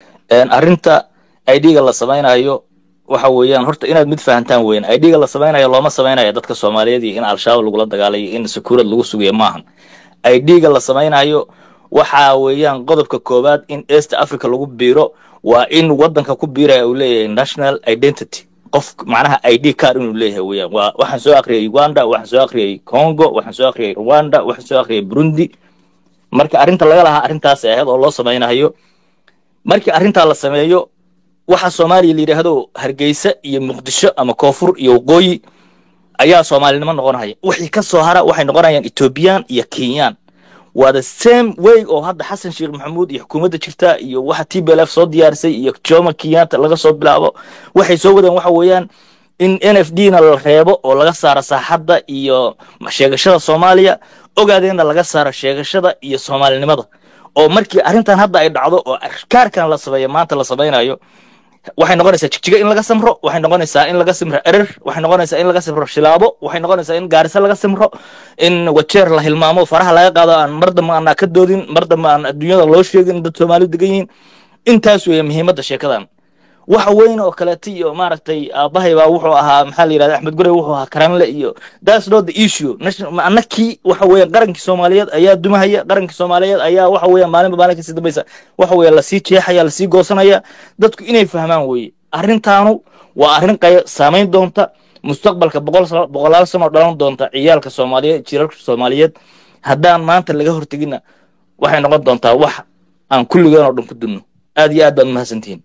arrinta idga la samaynayo waxa weeyaan horta inaad mid fahantaan weyn idga la samaynayo looma samaynayo dadka soomaaliyeed iyo in al-shabaab lagula dagaalayo in sakuurad lagu sugayo maahan idga la samaynayo waxa weeyaan qodobka koowaad in east africa lagu biiro waa in wadanka ku biiraya uu leeyahay national identity qof macnaha id card inuu leeyahay weeyaan waa waxaan soo akhriyay uganda waxaan soo akhriyay congo waxaan soo akhriyay rwanda waxaan soo akhriyay burundi marka arrinta laga lahaa arrintaas ahayd oo loo samaynayo markii arrintaa la sameeyo waxa soomaaliya la yidhaahdo hargeysa iyo muqdisho ama koonfur iyo waqooyi ayaa soomaalinimo noqonaya wixii ka soo hara waxay noqonayaan ethoobiyan iyo kenyaan waa the same way oo hadda xasan sheekh maxamuud iyo xukuumadda jirta iyo waxa t b l f soo diyaarisay iyo jomo kenyatta laga soo bilaabo waxay soo wadeen waxa weeyaan in n f d na la reebo oo laga saaro saaxadda iyo sheegashada soomaaliya ogaadeenna laga saaro sheegashada iyo soomaalinimada oo markii arrintan hadda ay dhacdo oo kaarkan la sameeyo maanta la samaynayo waxay noqonaysaa jigjiga in laga samro waxay noqonaysaa in laga simro erer waxay noqonaysaa in laga simro shilaabo waxay noqonaysaa in gaariso laga simro in wajeer la hilmaamo faraha laga qaado aan mar dambe aanaa ka doodin mar dambe aan adduunyada loo sheegin dad soomaali degan yihiin intaas weeye muhiimadda sheekadan waxa weyn oo kaleeta iyo maaragtay aabahay baa wuxuu ahaa maxaa la yidhahda axmed gurey wuxuu ahaa karanle iyo that's not the issue annakii waxa weeye qarankii soomaaliyeed ayaa dumahaya qarankii soomaaliyeed ayaa waxa weeye maalinba maalin kasii dambaysa waxa weeye lasii jeexaya lasii goosanaya dadku inay fahmaan weeye arrintaanu waa arrin qay saamayn doonta mustaqbalka boqol boqolaal sano dhalan doonta ciyaalka soomaaliyeed jilalka soomaaliyeed haddaan maanta laga horteginna waxay noqon doontaa wax aan kulligeen oo dhan ku dunno aad iyo aad baad mahadsantihiin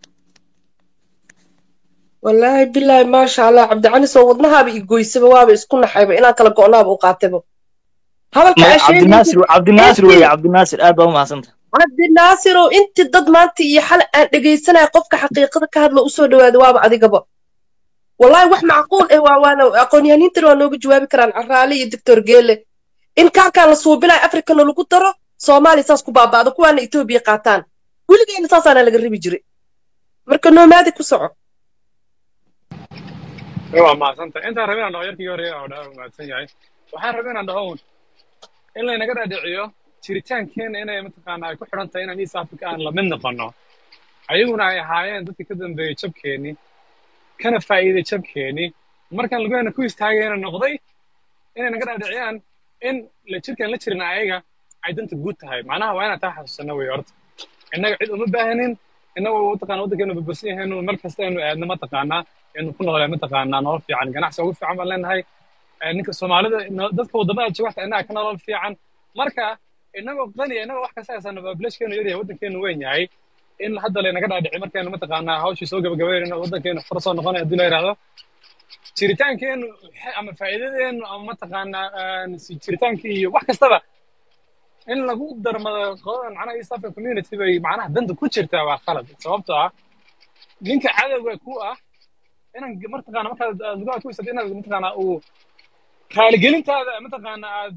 wallaahi bilaahi maasha allah cabdicali soo wadnahaaba igoysaba waaba isku naxayba inaan kala go'naaba u qaataba cabdinaasir cabdinaasir weeye cabdinaasir aad baa u mahadsanta cabdinaasirow inti dad maanta iyo xale aan dhegaysanaya qofka xaqiiqada ka hadla usoo dhawaada waaba adigaba wallahi wax macquul eh waa waana aqoonyahaniintan waa nooga jawaabi karaan caraale iyo doctor geele in kaarkaan la suubinayo africana lagu daro soomaaliya saas ku baaba'do kuwaana etoobiya qaataan weligeena saasaana laga ribi jiray marka noomaadi ku soco waa mahadsanta intaan rabin aan dhaho yarkii hore oo dhaa mahadsan yahay waxaan rabin aan dhaho un in laynaga dhaadhiciyo jiritaankeena inay mataqaana ay ku xidhan tahay inaan east africa aan lamid noqono ayaguna ay ahaayeen dadkii ka dambeeyey jabkeenii kana faa'iiday jabkeenii markaan lagoyna ku istaagayna noqday inay naga dhaadhiciyaan in la jirkaan la jirin ayaga ay danta guud tahay macnaha waa inaan taa xasuusano wey horta innaga cid uma baahanin innagu mataqana waddankeenu babasan yahaynu mar kasta aynu aadno mataqaanaa aynu ku noolay mataqaanaa nolol fiican ganacsi ugu fiican baan leenahay ninka soomaalida dadka waddamada jawacta innaga ka nolol fiican marka innagoo qaniya innagoo wax kasta haysana bablashkeenu yaryahay waddankeenu weyn yahay in hadda laynaga dhaadhici markaynu mataqaanaa hawshii soo gabagabaynayno waddankeenu far soo noqonay haddii la yidhahdo jiritaankeenu ama faa'iidadeenu ama mataqaanaa jiritaankii iyo wax kastaba in lagu darmado macnaha east african community bay macnaha danta ku jirtaa waa khalad sababtoo ah ninka cadowga ku ah inaan mataqaana markaad lugaha ku isad inaad mataqaana uu raaligelintaada mataqaana aad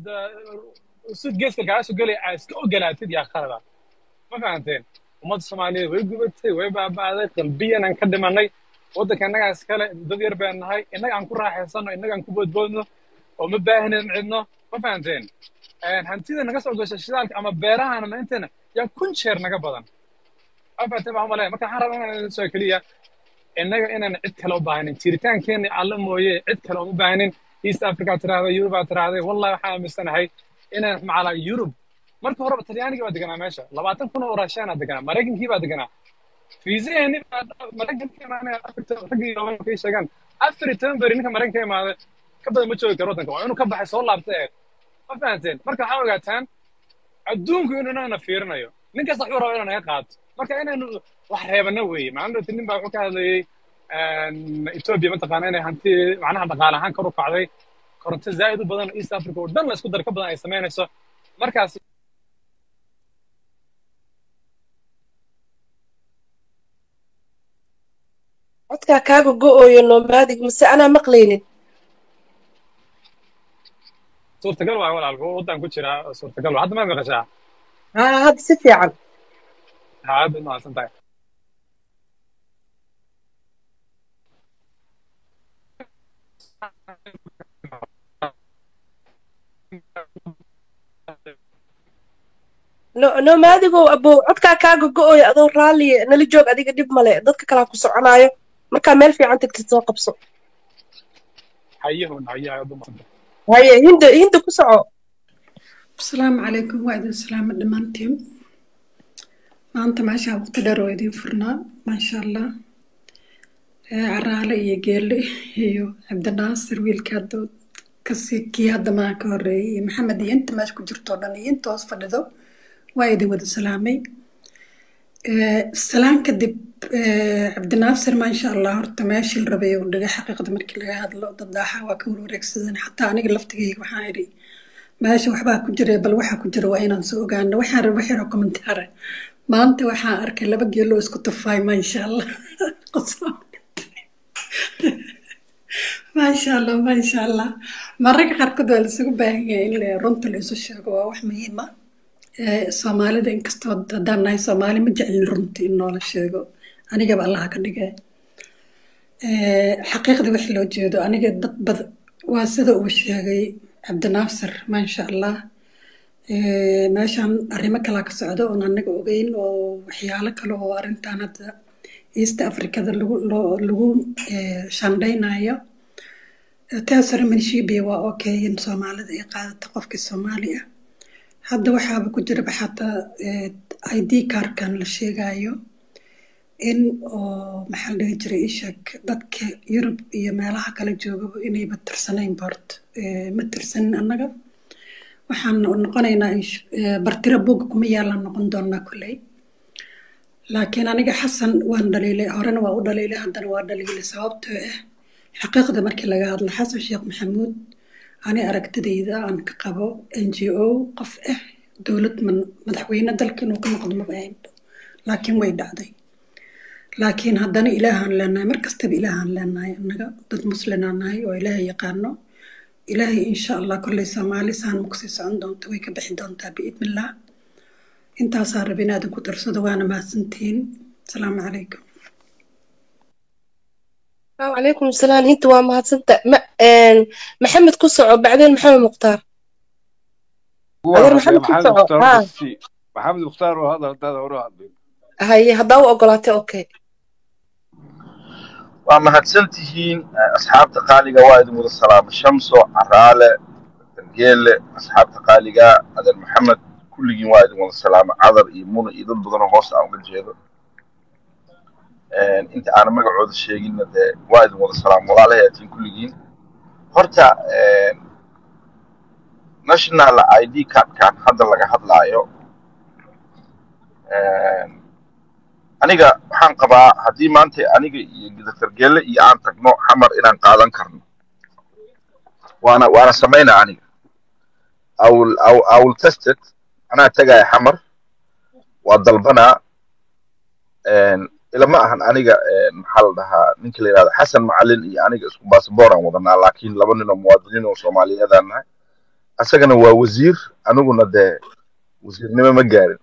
sud geeska kaaga soo gelaya aad iska ogolaatid yaa khalada ma fahanteen ummadda soomaaliyeed way gubatay way baaba'day qalbiyan aan ka dhimanay waddanka innagaa iskale dad yar baan nahay innaga aan ku raaxaysano innaga aan ku boodboodno oo ma baahinin cidno ma fahanteen hantida naga soo gasha shidaalka ama beerahana maintana yaa kun jeer naga badan ma fahanteen baa umalaya marka waxaan rabaa inaan soo keliya innaga inaan cid kale u baahnin jiritaankeena alla mooye cid kale uma baahnin east africa tiraahday yurub aa tiraahday wallahi waxaan aaminsanahay inaan macala yurub marka horeba talyaanigii baa deganaa meesha labaatan kun oo raashiyaanaa deganaa maraykankii baa deganaa fiisaheeni maraykanka imaanaya raggii kay sheegaan afar iyo toban beri ninka maraykanka imaaday ka badan ma joogi karo waddanka waa inuu ka baxay soo laabtay ee ma fahanteen marka waxaa ogaataan adduunku inuu inagana fiirinayo nin kasta wuxuu rabaa inuu naga qaato marka inaynu wax reebana weeye maalin nin baa wuxuu ka hadlayey etoobiya mataqaana inay hanti macnaha dhaqaale ahaan kor u kacday koronto zaa'id u badan east africa oo dhan la isku dar ka badan ay samaynayso markaas codkaa kaaga go'ooyo nomaadig mase anaa maqlaynin suurtagal waa walaalku waddan ku jira suurtagal waa hadda ma maqashaa haa hadda si fiican haa hadda mahadsan tahay no nomaadigow abow codkaa kaa gogo-oya adoo raalliya nala joog adiga dhib male dadka kalaa ku soconaayo markaa meel fiican tagtid soo qabso hayahun hayaha dumarka haye hinda hinda ku soco asalaamu calaykum waa idin salaamo dhammaantiin maanta meeshaa waqti dheer oo idin furnaa maasha allah Eh, caraale iyo geelle iyo cabdinaasir wiilka hadda kasi kii hadda maa ka horeeyay iyo maxamed iyo inta meesha ku jirto oo dhan iyo inta hoos fadhido waa idin wada salaamay Eh, salaan kadib eh, cabdinaasir maasha allah horta meeshii la rabay uu dhigay xaqiiqda markii laga hadlo dad daaxa waa ka warwareegsadeen xataa aniga laftigayga waxaan idhi meesha waxbaa ku jira bal waxaa ku jira waa inaan soo ogaano waxaan raba waxyaro kommentaare maanta waxaan arkay laba geeloo isku tufaay maasha allah maasha allah maasha allah mararka qaarkood waa laisugu baahan yahay in la- runta la isu sheego waa wax muhiim ah Eh, soomaalida inkastoo haddaan nahay soomaali ma jecelin runta in noola sheego anigaba allaha ka dhigay Eh, xaqiiqda wix loo jeedo aniga dad bad waa sida uu sheegay cabdinaasir maasha allah Eh, meeshan arrimo kalaa ka socda oon anaga ogeyn oo waxyaalo kale oo arrintan hadda east africada lagu loo- lagu eh, shandaynayo taasare manshiibiya waa okay in soomaalida ay qaadato qofkii soomaali ah hadda waxaaba ku jiraba xataa eh, id kaarkan la sheegayo in oo maxaa la dhihi jiray ishak dadka yurub iyo meelaha kale joogaba inayba tirsanayn boort Eh, ma tirsanin annaga waxaan noqonaynaa insh- eh, bartiro buugga kuma yaalaan noqon doonaa kolley laakiin aniga xasan waan dhaliilay horena waa u dhaliilay haddana waa dhaliilay sababtoo ah xaqiiqda markii laga hadlo xasan sheekh maxamuud ani aragtidayda aan ka qabo n g o qof ah dowlad man- madaxweyne dalka inuu ka noqdo maba ahayn laakiin way dhacday laakiin haddana ilaahaan leenahay mar kastaba ilaahaan leenahay annaga dad muslimaan nahay oo ilaahay yaqaano ilaahay insha allah kolley soomaali saan ma kusii socon doonto way ka bixi doontaa biidnillah intaasaa raba inaadan ku darsado waana mahadsantihiin asalaamu calaykum wacalaykum salaam hinta waa mahadsanta ma een, maxamed ku soco bacdeen maxamed mukhtaar هو adeer الرجال maxamed ku محمد soco مختار ha بس محمد مختار وهذا هذا هو هذا haye haddaa u ogolaatay okay waa mahadsantihiin eh, asxaabta qaaliga waa idin wada salaama shamso caraale geele asxaabta qaaliga adeer maxamed kulligiin waa idin wada salaama cadar iyo muna iyo dad badanoo hoos aan uga jeedo Eh, inta aanan magacooda sheeginna dee waa idin wada salaama walaalahayaatiin kulligiin horta eh, national id cardkan hadda laga hadlaayo eh, aniga waxaan qabaa haddii maanta aniga iyo dr gelle iyo aan tagno xamar inaan qaadan karno waana waana samaynaa aniga I will, I will, I will test it anaa tagaya xamar waa dalbanaa een, ilama ahan aniga een, maxaa la dhahaa ninka la yidhahda xasan macalin iyo aniga isku baasboor aan wadanaa laakiin laba nin oo muwaadiniin oo soomaaliyeedaan nahay asagana waa wasiir aniguna dee wasiirnimo ma gaarin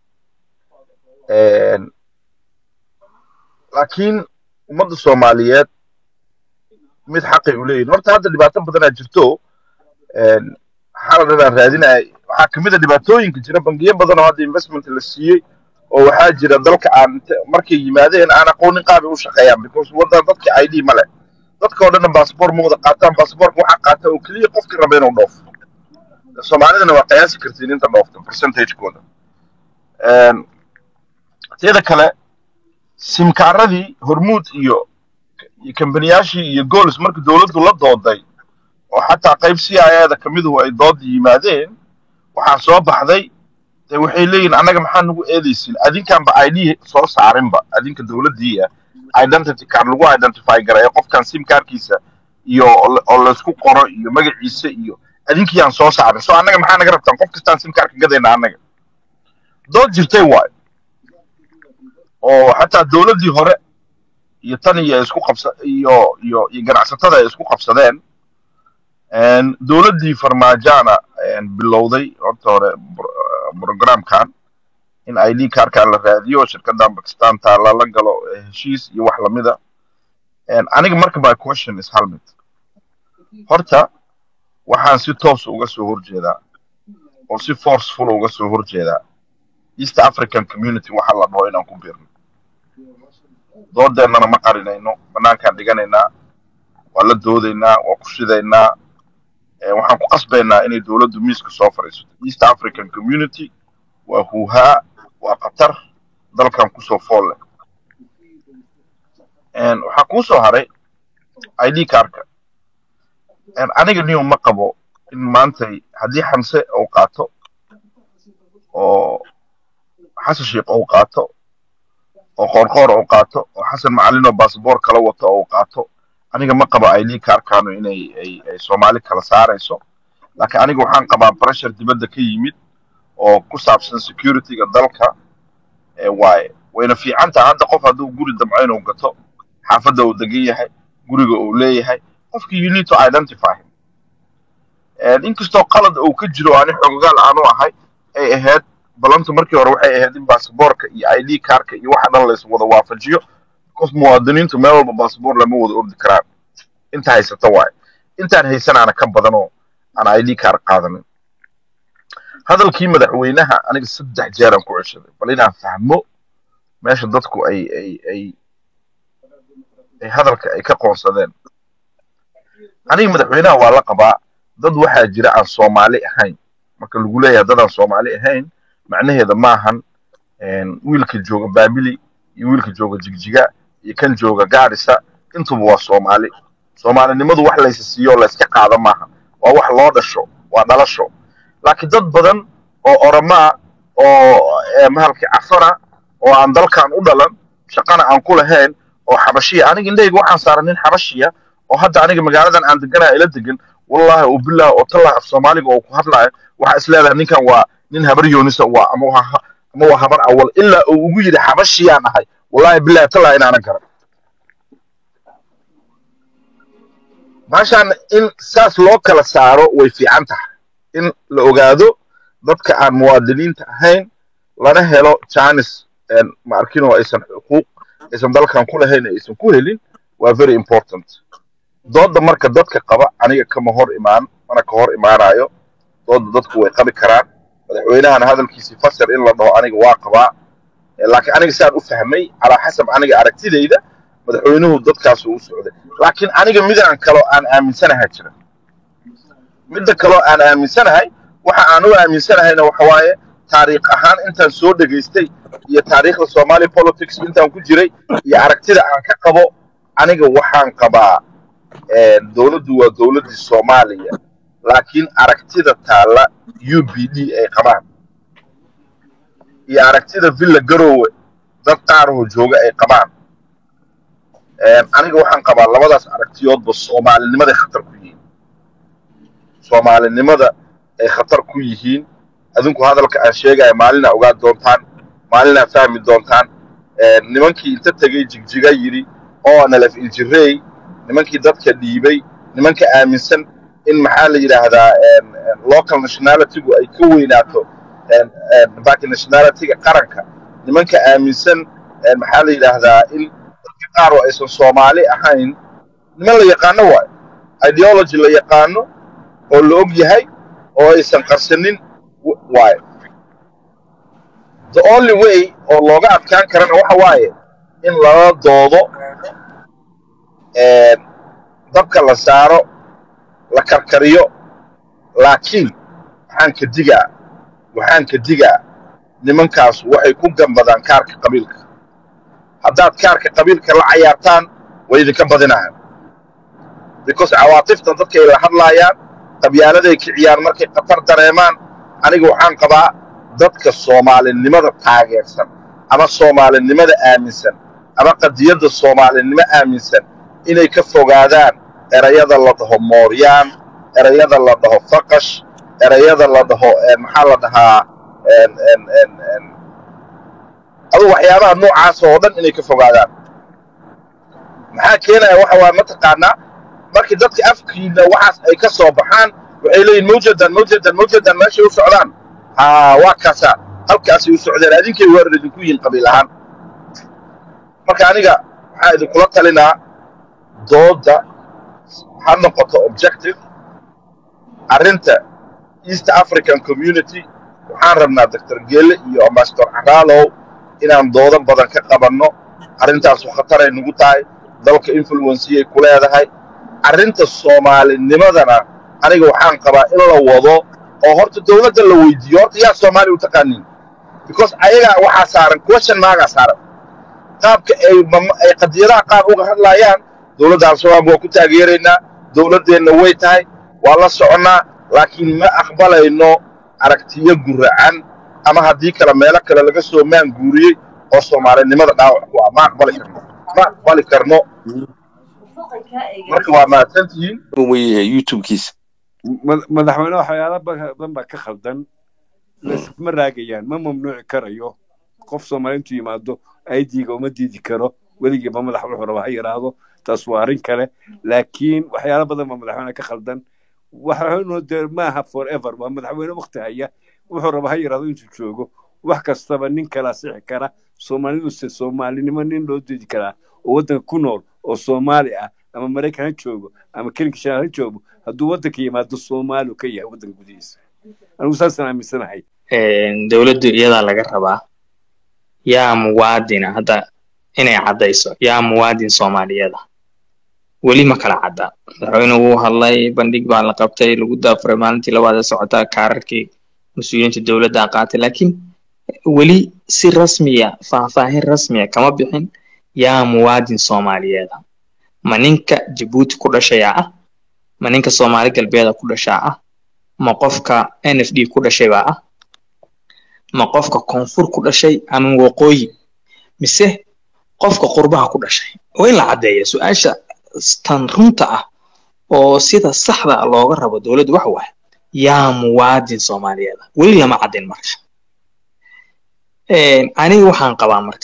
Een, laakiin ummadda soomaaliyeed mid xaqay u leeyihin horta hadda dhibaato badanaa jirto een, maxaa la dhahaa raadinaya waxaa kamid a dhibaatooyinka jira bangiyo badan oo hadda investment la siiyey oo waxaa jira dalka aan inta- markay yimaadeen aan aqoonin qaabay u shaqeeyaan because wadan dadka id ma leh dadka oo dhanna baasboor ma wada qaataan baasboorka waxaa qaata oo keliya qofka raba inuu dhoofo soomaalidana waa qiyaasi kartiin inta dhoofta percentagekooda Een, teeda kale simkaaradii hormuud iyo iyo kambaniyaashii iyo gols markii dowladdu la dooday oo xataa qayb c i a da kamiduhu ay dood yimaadeen waxaa soo baxday dee waxay leeyihin annaga maxaa nagu eedaysin adinkaanba id soo saarinba adinka dowladdii ah identity card lagu identify gareeyo qofkan sim kaarkiisa iyo oo la- oo laysku qoro iyo magaciisa iyo adinkii aan soo saarin so annaga maxaa naga rabtaan qof kastaan sim kaarka gadayna annaga dood jirtay waayo oo xataa dowladdii hore iyo tan iyo ay isku qabsa iyo iyo iyo ganacsatada ay isku qabsadeen Een, dowladdii farmaajana een, bilowday horta hore bro- eh, programkan in id kaarkan la raadiyo shirkadan bakistan taala la galo eh, heshiis iyo wax lamida Een, aniga marka my question is hal mid horta waxaan si toos uga soo horjeedaa oo si forceful uga soo horjeedaa east african community waxa la dhaho inaan ku biirno doodeennana ma qarinayno banaankaan dhiganaynaa waa la doodaynaa waa ku shidaynaa Eh, waxaan ku qasbaynaa inay dowladdu miiska soo fadhiisato east african community waa huuhaa waa qatar dalkan kusoo fool leh En, waxaa kuu soo haray id kaarka En, aniga niyo ma qabo in maantay haddii xamse uu qaato oo xasan sheikh uu qaato oo qoorqoor uu qaato oo xasan macalin oo baasboor kala wato oo uu qaato aniga ma qabo id kaarkaanu inay ay, ay soomaali kala saarayso laakiin aniga waxaan qabaa pressure dibadda ka yimid oo ku saabsan securityga dalka ee waaye wayna fiican tahay hadda qof hadduu guri damco inuu gato xaafadda uu degan yahay guriga uu leeyahay qofkii you need to identify him En, inkastoo qalad uu ka jiro ani xogogaal aanu ahay ay ahayd balantu markii hore waxay ahayd in baasaboorka iyo id kaarka iyo waxa dhan lays wada waafajiyo qof muwaadiniintu meel walba baasaboor lama wada ordi karaan inta haysata waaye intaan haysanaana ka badan oo aan id kaar qaadanin hadalkii madaxweynaha aniga saddex jeeraan ku ceshaday bal inaan fahmo meesha dadku ay ay ay ay hadalka ay ka qoonsadeen aniga madaxweynaha waa la qabaa dad waxaa jira aan soomaali ahayn marka lagu leeyahay dad aan soomaali ahayn macnaheeda maahan en, wiilka jooga baabili iyo wiilka jooga jigjiga iyo kan jooga gaarisa intuba waa soomaali soomaalinimadu wax laysa siiyo oo layska qaado maaha waa wax loo dhasho waa dhalasho laakiin dad badan oo oromaa oo eh, mahalkii cafana oo aan dalkan u dhalan shaqana aan ku lahayn oo xabashiya aniga indhahayga waxaan saaran nin xabashiya oo hadda aniga magaaladan aan deganaa ila degan wallahi oo billahi oo tallah af soomaaliga oo ku hadlaayo waxaa is leedahay ninkan waa nin habar yoonisa waa ama waa ama waa habar awal ilaa uu ugu yidhi xabashiyaan ahay wallahi billahi tallah inaanan garan maashaan in saas loo kala saaro way fiican tahay in la ogaado dadka aan muwaadiniinta ahayn lana helo janis ma arkin oo aysan xuquuq aysan dalkan ku lahayn ee aysan ku helin waa very important dooda marka dadka qaba aniga kama hor imaan mana ka hor imaanayo dooda dadku way qabi karaan madaxweynahana hadalkiisii fasir in la dhaho aniga waa qabaa Eh, laakiin aniga saan u fahmay calaa xasab aniga aragtidayda madaxweynuhu dadkaas uu u socday laakiin aniga midaan kaloo aan aaminsanahay jira midda kaloo aan aaminsanahay waxa aan u aaminsanahayna waxa waaye taariikh ahaan intaan soo dhegaystay iyo taariikhda somali politics intaan ku jiray iyo aragtida aan ka qabo aniga waxaan qabaa eh, dowladdu waa dowladdii soomaaliya laakiin aragtida taalla u b d ay qabaan iyo aragtida villa garowe dad qaarahoo jooga ay qabaan Eh, aniga waxaan qabaa labadaas aragtiyoodba soomaalinimaday khatar ku yihiin soomaalinimada ay khatar ku yihiin adinku hadalka aan sheegaya maalinaa ogaa doontaan maalinaa fahmi doontaan Eh, nimankii inta tegey jigjiga yidhi oo nalaf injirey nimankii dadka dhiibay nimanka aaminsan in maxaa la yidhaahdaa en, en, local nationalitygu ay ka weynaato en, en, baki nationalityga qaranka nimanka aaminsan en, maxaa la yidhaahdaa in dadka qaar oo aysan soomaali ahayn niman la yaqaano waayo ideology la yaqaano oo la og yahay oo aysan qarsanin w- waayo the only way oo looga adkaan karana waxa waaye in lala doodo en, dabka la saaro la karkariyo laakiin waxaan ka digaa waxaan ka digaa nimankaas waxay ku gambadaan kaarka qabiilka haddaad kaarka qabiilka la cayaartaan way idinka badinahaan because cawaatifta dadkay la hadlaayaan qabyaaladay kiciyaan markay khatar dareemaan aniga waxaan qabaa dadka soomaalinimada taageersan ama soomaalinimada aaminsan ama qadiyadda soomaalinimo aaminsan inay ka fogaadaan erayada la dhaho mooryaan erayada la dhaho faqash erayada la dhaho eh, maxaa la dhahaa en, en, en, en, adu waxyaabaha noocaas oo dhan inay ka fogaadaan maxaa keenaya waxa waa mataqaanaa markii dadka afkiina waxaas ay ka soo baxaan waxay leeyihin mawjadan mawjadan mawjadan meeshay u socdaan ha waa kaasaa halkaasay u socdeen adinkay weerar idinku yihiin qabiil ahaan marka aniga waxaa idinkula talinaa dooda ha noqoto objective arrinta east african community waxaan rabnaa doctor geelle iyo ambassador caraalow inaan doodo badan ka qabanno arrintaasu khataray nagu tahay dalka influenciyay ku leedahay arrinta soomaalinimadana aniga waxaan qabaa in la wado oo horta dowladda la weydiiyo horta yaa soomaali u taqaaniin because ayagaa waxaa saaran question maagaa saaran qaabka ay mam- ay qadiyadaha qaar uga hadlaayaan dowladda al-shabaab waa ku taageeraynaa dowladdeenna way tahay waa la soconnaa laakiin ma aqbalayno aragtiyo guracan ama haddii kale meelo kale laga soo maan guuriyey oo soomaalinimada dhaawac ku ah ma aqbali karno ma aqbali karno marka waa mahadsantihiin weyahay youtubekiisa mad- madaxweyne waxyaala badan baa ka khaldan laysma raagayaan ma mamnuuci karayo qof soomaali intuu yimaado aidiga uma diidi karo weligiiba madax wuxuu raba ha yidhaahdo taas waa arrin kale laakiin waxyaala badan baa madaxweyne ka khaldan waxaanu dee maaha forever waa madaxweyne wakti haya wuxuu raba ha yidhaahdo intuu joogo wax kastaba nin kalaa sixi kara soomaaliduse soomaalinimo nin loo diidi karaa oo waddanka ku nool oo soomaali ah ama maraykan ha joogo ama kelinka shanaal ha joogo hadduu waddanka yimaado soomaali ka yahay waddanka gudihiisa anigu saasaan aaminsanahay dowladdu iyadaa laga rabaa yaa muwaadina hadda inay caddayso yaa muwaadin soomaaliyeeda weli ma kala cadda madaxweynuhu wuu hadlay bandhig baa la qabtay lagu daafuray maalintii labaad ee socotaa kaararkii mas-uuliyiinta dowladda qaatay laakiin weli si rasmiya faahfaahin rasmiya kama bixin yaa muwaadin soomaaliyeeda ma ninka jabuuti ku dhashayaa ah ma ninka soomaali galbeeda ku dhashaa ah ma qofka n f d ku dhashay baa ah ma qofka koonfur ku dhashay ama waqooyi mise qofka qurbaha ku dhashay waa in la caddeeya su-aasha tan runta ah oo sida saxda ah looga rabo dowladdu waxa waaye yaa muwaadin soomaaliyeeda weli lama caddin marka aniga waxaan qabaa marka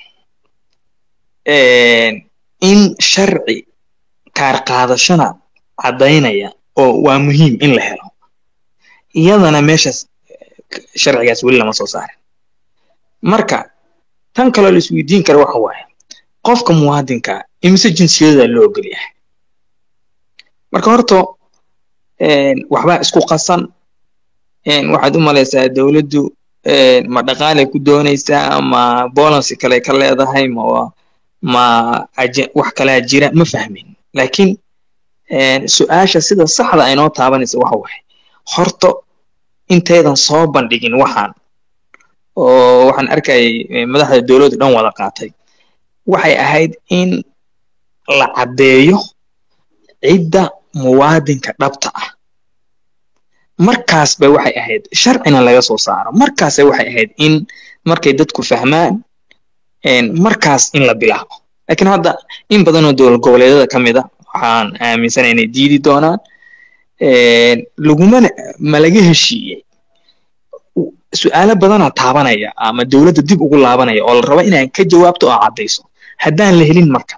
in sharci kaar qaadashana caddaynaya oo waa muhiim in la helo iyadana meeshaas sharcigaas weli lama soo saarin marka tan kaloo la isweydiin kara waxa waaye qofka muwaadinka imise jinsiyada loo ogol yahay marka horta waxbaa isku qasan waxaad u malaysaa dowladdu ma dhaqaalay ku doonaysaa ma bolancy kale ka leedahay ma ma wax kalaa jira ma fahmin laakiin su-aasha sida saxda aynoo taabanaysa waxa waaye horta intaydan soo bandhigin waxaan oo waxaan arkayay madaxda dowladdu dhan wada qaatay waxay ahayd in la caddeeyo cidda muwaadinka dhabta ah markaas bay waxay ahayd sharcina laga soo saaro markaasay waxay ahayd in markay dadku fahmaan markaas in la bilaabo laakiin hadda in badanoo dowlad goboleedyada ka mid a waxaan aaminsanay inay diidi doonaan lagumana ma laga heshiiyey su-aalo badanaa taabanaya ama dowladda dib ugu laabanaya oo la rabo inaan ka jawaabto oo caddayso haddaan la helin marka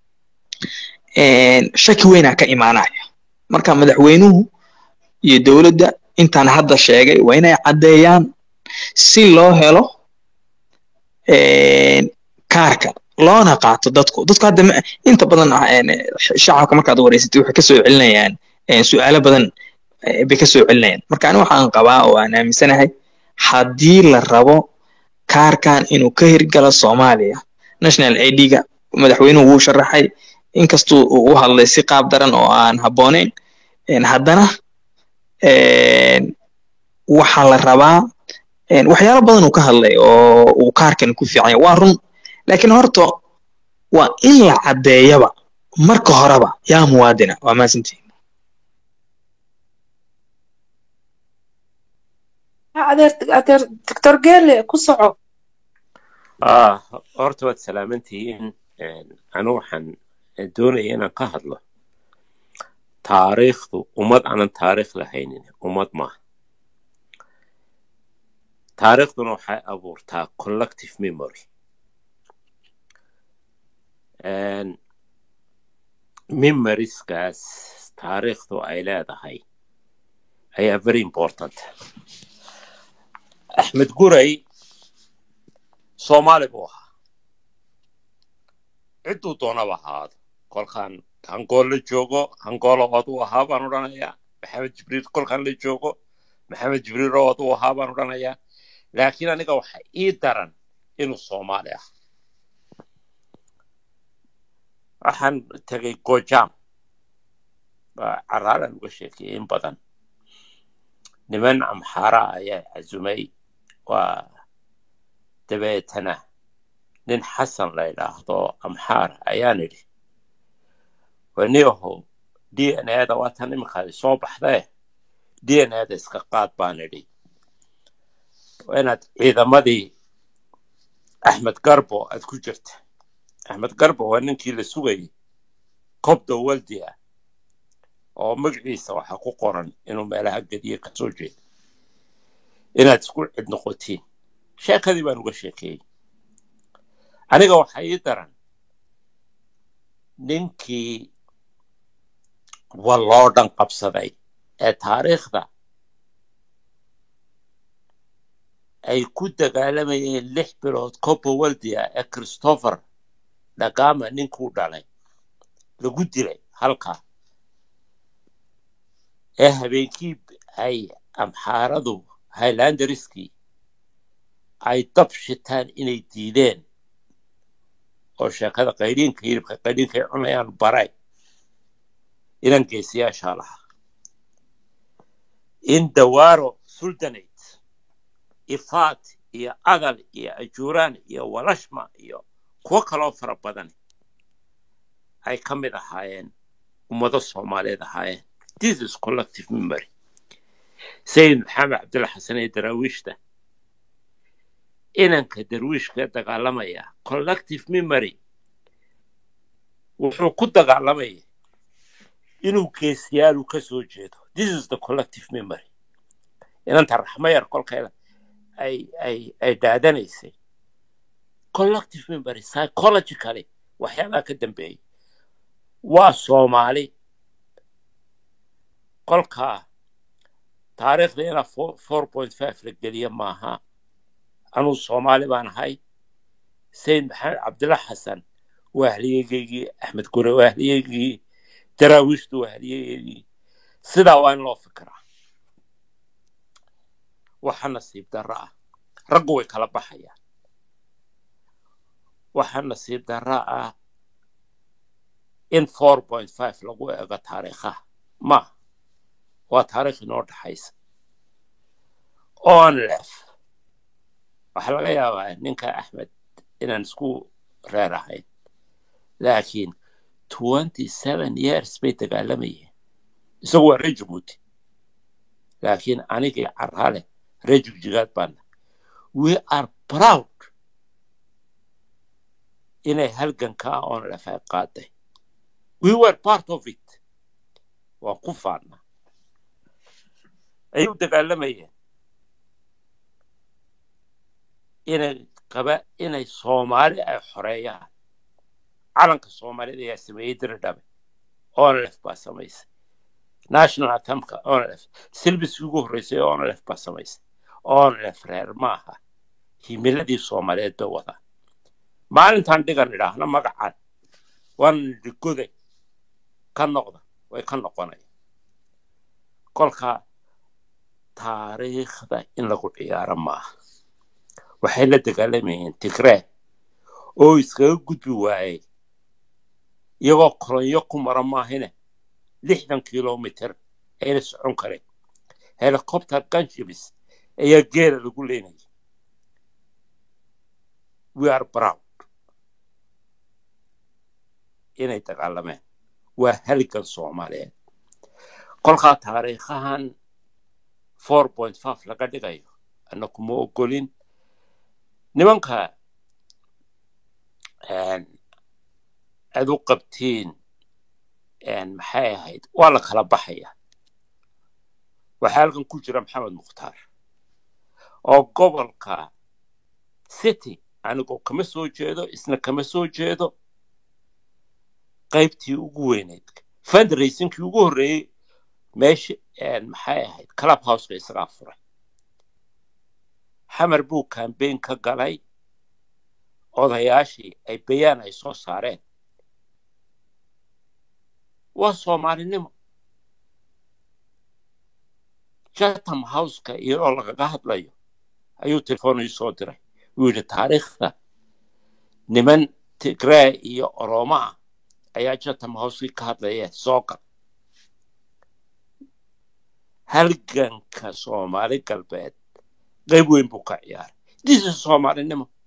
shaki weynaa ka imaanaya marka madaxweynuhu iyo dowladda intaan hadda sheegay waa inay caddeeyaan si loo helo kaarka loona qaato dadku dadku hadda inta badan shacabka markaad wareysatay waxay kasoo celinayaan su-aalo badan bay kasoo celinayaan marka ani waxaan qabaa oo aan aaminsanahay haddii la rabo kaarkan inuu ka hirgalo soomaaliya national idga madaxweynuhu wuu sharaxay inkastuu uu u hadlay si qaab daran oo aan habbooneyn haddana waxaa la rabaa waxyaalo badan uu ka hadlay oo uu kaarkan ku fiican yahay waa run laakiin horta waa in la caddeeyaba marka horeba yaa muwaadina waa maasantihin adeer adeer doctor gele ku soco ah horta waad salaamantihiin anu waxaan doonaya inaan ka hadlo taariikhdu ummad aanan taariikh lahaynin ummad maaha taariikhduna waxay abuurtaa collective memory memoriskaas taariikhdu ay leedahay ayaa very important axmed guray soomaali buu ahaa cidduu doonaba ahaado kolkaan hangool la joogo hangoolo oduu ahaa baan odhanayaa maxamed jibriil kolkaan la joogo maxamed jibriil oo aduu ahaa baan odhanayaa laakiin aniga waxa ii daran inuu soomaali ah waxaan tegay gojam baa caraaran uga sheekayay in badan niman amxaara ayaa casumay waa dabeetana nin xasan la yidhaahdo amxaar ayaan idhi waniyahow d n a da waatan iminkaadi soo baxdee d n a da iska qaad baan idhi waa inaad ciidamadii axmed garbo aad ku jirta axmed garbo waa ninkii la sugayay kobda waldi ah oo magaciisa waxaa ku qoran inuu meelaha gediye ka soo jeedo inaad isku cid noqotiin sheekadii baan uga sheekeeyey aniga waxaa ii daran ninkii walloo dhan qabsaday ee taariikhda ay ku dagaalamayeen lix bilood copa waldia ee christopher dhagama ninkuu dhalay lagu dilay halkaa ee habeenkii ay amxaaradu highlanderiskii ay dab shitaan inay diideen oo sheekada qaydhiinka hilibka qaydhiinkay cunayaan baray inan geesiyaashaa lahaa in dawaaro sultanate ifaat iyo adal iyo ajuuraan iyo walashma iyo kuwo kaloo fara badan ay ka mid ahaayeen ummado soomaaliyeed ahaayeen this is collective memory sayid maxamed cabdulla xasan ee daraawiishta inanka darwiishka dagaalamaya collective memory wuxuu ku dagaalamaya inuu geesiyaalu ka soo jeedo this is the collective memory inanta raxmayar kolkeeda ay ay ay dhaadanaysay collective memory psychologically waxyaabaha ka dambeeyay waa soomaali kolkaa taariikhda inaa four point five la geliya maaha anuu soomaali baan ahay sayid maxamed cabdilla xasan waa haliyegeygii axmed gure waa haliyeygii daraawiishtu waa haliyegeygii sidaa waa in loo fikiraa waxa nasiib darro ah raggu way kala baxayaan waxa nasiib darro ah in four point five lagu ego taariikhaha maaha waa taariikh inoo dhaxaysa onlef waxaa laga yaabaa ninka axmed inaan isku reer ahayn laakiin twenty seven years bay dagaalamayeen isagu waa ree jabuuti laakiin anigii carraale ree jigjigaad baana we are proud inay halgankaa onlef ay qaaday we were part of it waan ku faadna ayay u dagaalamayeen inay qaba inay soomaali ay xoreeyaan calanka soomaalida ayaa sameeyey diridhabe onlef baa samaysay national atamka onlef silbiskii ugu horreysay onlef baa samaysay onlef reer maaha himiladii soomaaliyeed bay wadaan maalintaan dhigan idhaahna magacan waan dhigoday ka noqda way ka noqonaya kolkaa taariikhda in lagu ciyaaro maaha waxay la dagaalamayeen tigree oo iskaga gudbi waayey iyagoo kolonyo ku mara maahine lixdan kilomitr ayna socon kareen helicopter ganshibis ayaa geela lagu leynayay we are proud inay dagaalameen waa haligan soomaaliyeed kolkaa taariikhahan four point five laga dhigayo ana kuma ogolin nimanka aad u qabtiin maxay ahayd waa la kala baxaya waxaa halkan ku jira maxamed mukhtaar oo gobolka city anigoo kama soo jeedo isna kama soo jeedo qaybtii ugu weyneyd fundraisingkii ugu horreeyey meesha maxay ahayd club houseka isagaa furay xamar buu kambeyn ka galay odayaashii ay bayaan ay soo saareen waa soomaalinimo chatham houseka iyadoo lagaga hadlayo ayuu telefoon ii soo diray wuu yidhi taariikhda niman tigree iyo oromo ah ayaa chatham houseki ka hadlaya soo gal halganka soomaali galbeed qayb weyn buu ka ciyaaray disa soomaalinimo